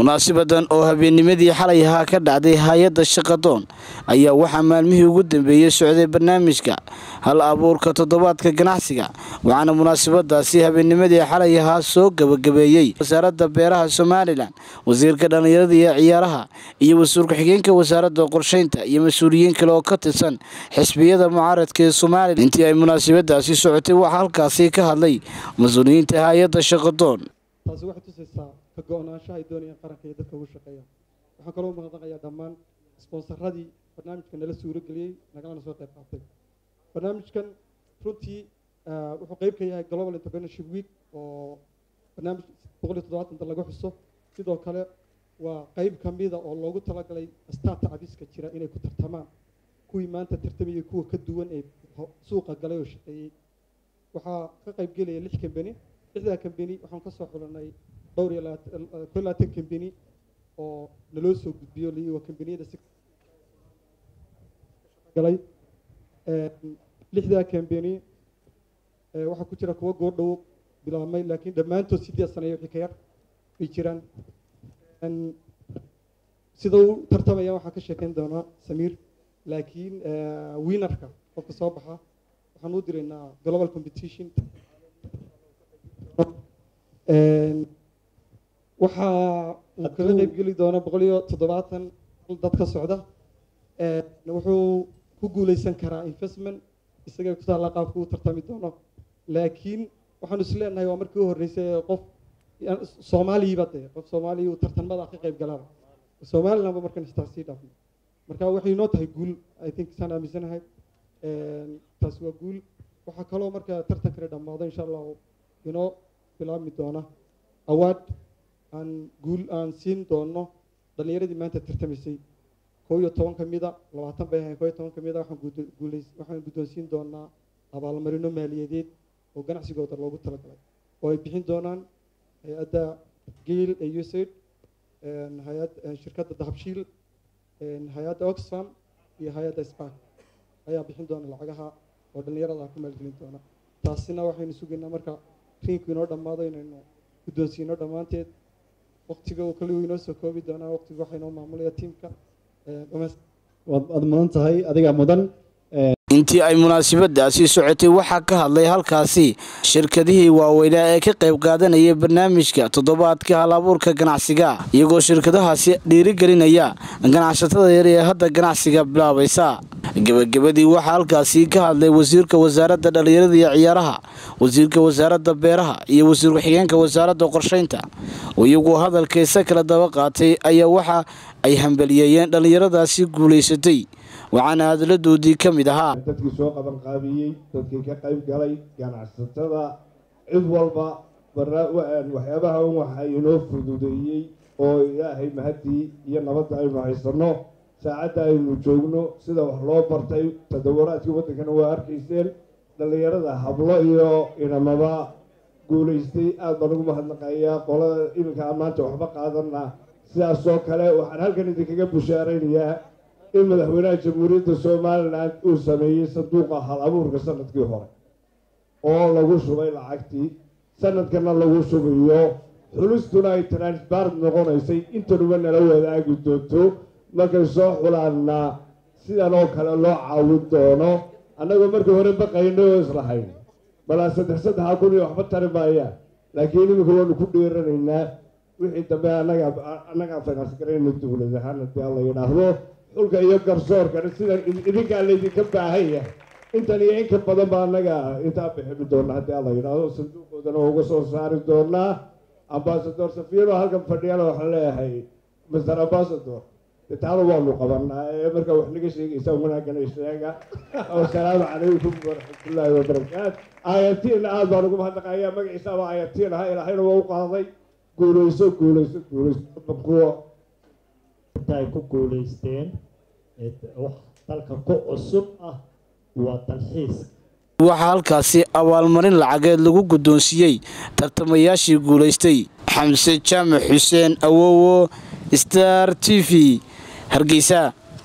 munaasibadan oo habeennimadii xalay ahaa ka dhacday hay-adda shaqadoon ayaa waxaa maalmihii ugu dambeeyey socday barnaamijka hal abuurka toddobaadka ganacsiga waxaana munaasabadaasi habeennimadii xalay ahaa soo gabagabeeyey wasaaradda beeraha somalilan wasiirka dhallinyarada iyo ciyaaraha iyo wasiir ku-xigeenka wasaaradda qorsheynta iyo mas-uuliyiin kale oo ka tirsan xisbiyada mucaaradka ee somalilan intii ay munaasabadaasi socotay waxaa halkaasi ka hadlay mas-uuliyiinta hay-adda shaqadoon taasi waxay tusaysaa ka go-naanshaha ay doonayaan qaranka iyo dadka ugu shaqeeya waxaan kaloo mahadnaqayaa dhammaan sponsaradii barnaamijka nala suuro geliyey nagalana soo qayb qaatay barnaamijkan runtii wuxuu qeyb ka yahay global entrepreneurship week oo barnaamij boqol iyo toddobaatan dal laga xuso sidoo kale waa qeyb ka mida oo loogu talagalay starta cabiska jira inay ku tartamaan kuwii maanta tartamayay kuwa ka duwan ee suuqa galay oo shaqeeyey waxaa ka qayb gelaya lix kambani lixdaa kambani waxaan ka soo xulanay dhowr iyo ko labaatan kambani oo naloo soo gudbiyo li waa kambaniyada si galay lixdaa kambani waxaa ku jira kuwa goordhow bilaabmay laakiin dhammaantood sideed sanayo wixii ka yar bay jiraan sida u tartamaya waxaa ka sheekeyn doonaa samiir laakiin winarka qofka soo baxa waxaan u diraynaa global competition waxaa uu kaga qeyb geli doona boqol iyo toddobaatan dad ka socda wuxuu ku guuleysan karaa investment isagay ku taalla qaabka uu tartami doono laakiin waxaanu is leenahay waa markii u horreysay qof soomaaliyiba dee qof soomaaliya uu tartanmada ka qeyb galaba somalilandba markan istaa sii dhaafno marka waxay inoo tahay guul i think saan aaminsanahay taasi waa guul waxaa kaloo marka tartankani dhammaado insha allahu inoo bilaabmi doona awaad aan guul aan siin doono dhallinyaradii maanta tartamaysay kow iyo toban ka mida labaatan bay ahayn kow iyo toban ka mida waxaan guuleys waxaan guddoonsiin doonaa abaalmarino maaliyadeed oo ganacsigooda loogu talagalay oo ay bixin doonaan hay-adda geel ee usaid hay-ad shirkadda dahabshiil hay-adda oxfam iyo hay-adda spark ayaa bixin doona lacagaha oo dhallinyarada ku maalgelin doona taasina waxaynu sugaynaa marka riinku inoo dhammaado inaynu guddoonsiino dhammaanteed waqtiga uu kale inoo soo koobi doonaa waqtiga waxaa inoo maamulaya tiimka waad mudan tahay adigaa mudan intii ay munaasabadaasi socotay waxaa ka hadlay halkaasi shirkadihii waaweynaa ee ka qayb qaadanaya barnaamijka toddobaadka hal abuurka ganacsiga iyagoo shirkadahaasi dhiirigelinaya ganacsatada yar ee hadda ganacsiga bilaabaysa gebagabadii waxaa halkaasi ka hadlay wasiirka wasaaradda dhallinyarada iyo ciyaaraha wasiirka wasaaradda beeraha iyo wasiir ku-xigeenka wasaaradda qorsheynta oo iyagoo hadalkaysa kala daba qaatay ayaa waxa ay hambaliyeeyeen dhallinyaradaasi guulaysatay waxaana hadaladoodii ka mid ahaa dadkii soo qaban qaabiyey dadkii ka qayb galay ganacsatada cid walba waxyaabaha un waxa inoo fududeeyey oo ilaahay mahadii iyo nabadda aynu haysanno saacadda aynu joogno sida wax loo bartay tadawaraadkii waddankana waa arkayseen dhallinyarada hablo iyo inamaba guulaystay aada baan ugu mahadnaqayaa qolada iminka aan maanta waxba qaadana sidaasoo kale waxaan halkan idinkaga bushaaraynayaa in madaxweynaha jamhuuriyadda somalilan uu sameeyey sanduuqa hal abuurka sanadkii hore oo lagu shubay lacagtii sanadkana lagu shubayo xulistuna ay transparent noqonaysay intanuba nala wadaagi doonto markay soo xulaanna sidan oo kale loo caawin doono annagoo markii hore baqayna oo islahayn balaa saddex saddexa kun iyo waxba tari maayaan laakiin iminka waanu ku dhiiranaynaa wixii dambe annaga annagaa finance garayna dowlad ahaan haddii alla yidhaahdo xulka iyo garsoorkana sidan idinkaa laydinka baahan yahay intan iyo inka badan baa annaga intaa biximi doona haddii alla yidhaahdo sanduuqoodana uga soo saari doonaa ambasador safiro halkan fadhiyana waxaan leeyahay master ambasador taana waanu qabanaa ee markaa wax naga sheegaysa wanaagana sheega wasalaamu calaykum waraxmatullaahi wabarakaatu ayaatiina aada baan ugu mahadnaqayaa magaciisaaba ayatiin ahaa ilaahayna waa u qaaday guulayso guulayso guulayso kuwa ay ku guulaysteen wax dalka ku cusub ah waa dalxiis waxaa halkaasi abaalmarin lacageed lagu guddoonsiiyey tartamayaashii guulaystay xamse jaamac xuseen awowo star t v hargeysa